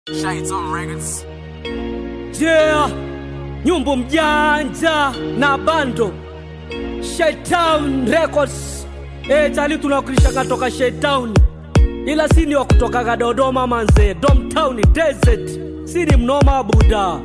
Shades on records. Yeah, nyumbu mjanja na bando Shaitown Records. Eh, tali tunawakilishaga toka Shaitown, ila sini wa kutokaga Dodoma manze, Domtown Desert, sini mnoma buda.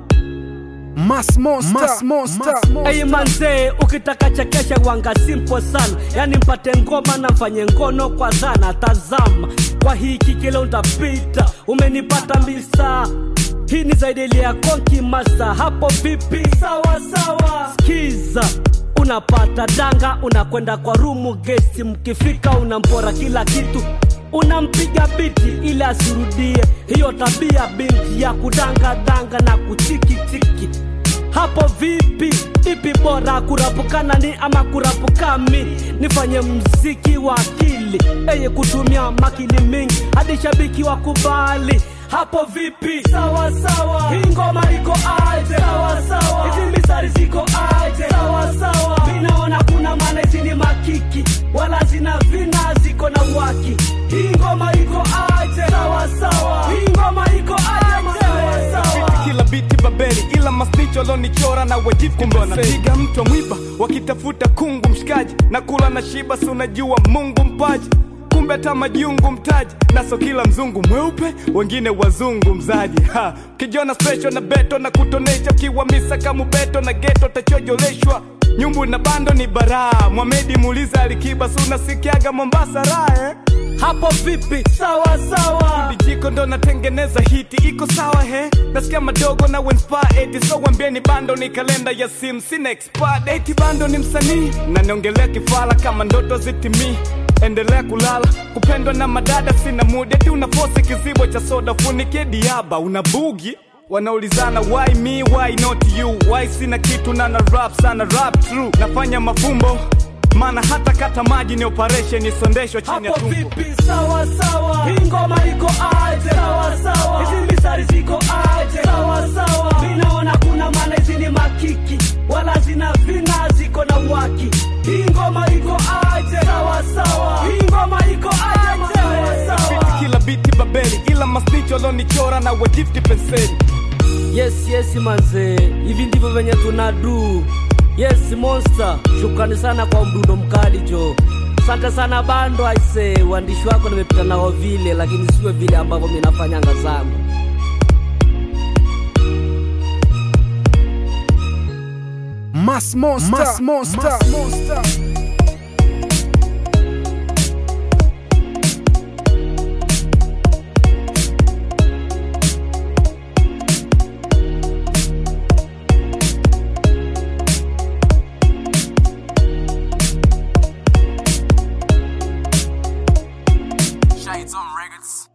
Mass Monster. Mass Monster. Hey manze, ukitaka chekesha wanga simple sana, yani mpate ngoma na mfanye ngono kwa dhana. Tazama kwa hiki kile utapita, umenipata misa hii ni zaidi ya konki masa. Hapo vipi? Sawa sawa, skiza unapata danga, unakwenda kwa rumu gesti, mkifika unampora kila kitu unampiga biti ili asirudie hiyo tabia binti ya kudanga danga na kuchikitiki hapo vipi ipi bora kurapukana ni ama kurapukami nifanye mziki wa akili eye kutumia makini mingi hadi shabiki wa kubali hapo vipi sawa sawa hii ngoma iko aje sawa sawa hizi misari ziko aje sawa sawa minaona kuna maana hizi ni makiki wala zina vina ziko na waki hii ngoma iko aje sawa sawa hii ngoma iko aje sawa sawa Biti kila biti babeli ila masnicho lonichora na wajifu kumbe wanapiga mtu wa mwiba wakitafuta kungu mshikaji na kula na shiba si unajua mungu mpaji kumbe hata majungu mtaji naso kila mzungu mweupe wengine wazungu mzaji ha kijona special na beto na kutonesha kiwa misa kama beto na geto tachojoleshwa nyumbu na bando ni baraa mwamedi muuliza alikiba si unasikiaga mombasa raha eh? hapo vipi sawa sawa Dijiko ndo natengeneza hiti iko sawa he nasikia madogo na wenspad so wambieni bando ni kalenda ya sim sina expert eti bando ni msanii na niongelea kifala kama ndoto zitimii endelea kulala kupendwa na madada sina muda eti unafosi kizibo cha soda funike diaba una bugi wanaulizana why me why not you why sina kitu na na rap sana rap true nafanya mafumbo maana hata kata maji ni operation isondeshwa chini ya hapo tumbo vipi sawa sawa hii ngoma iko aje sawa sawa hizi misari ziko aje sawa sawa minaona kuna maana hizi ni makiki wala zina vina ziko na waki hii ngoma iko aje sawa sawa hii ngoma iko aje sawa sawa Biti kila biti babeli ila masnicho lonichora na wajifti penseli yes yes manze hivi ndivyo venye tunadu yes monster shukrani sana kwa mdundo mkali jo asante sana bando aise uandishi wako nimepita nao vile lakini sio vile ambavyo minafanyanga zangu Mass Monster. Mass Monster. Mass Monster. Shades on records.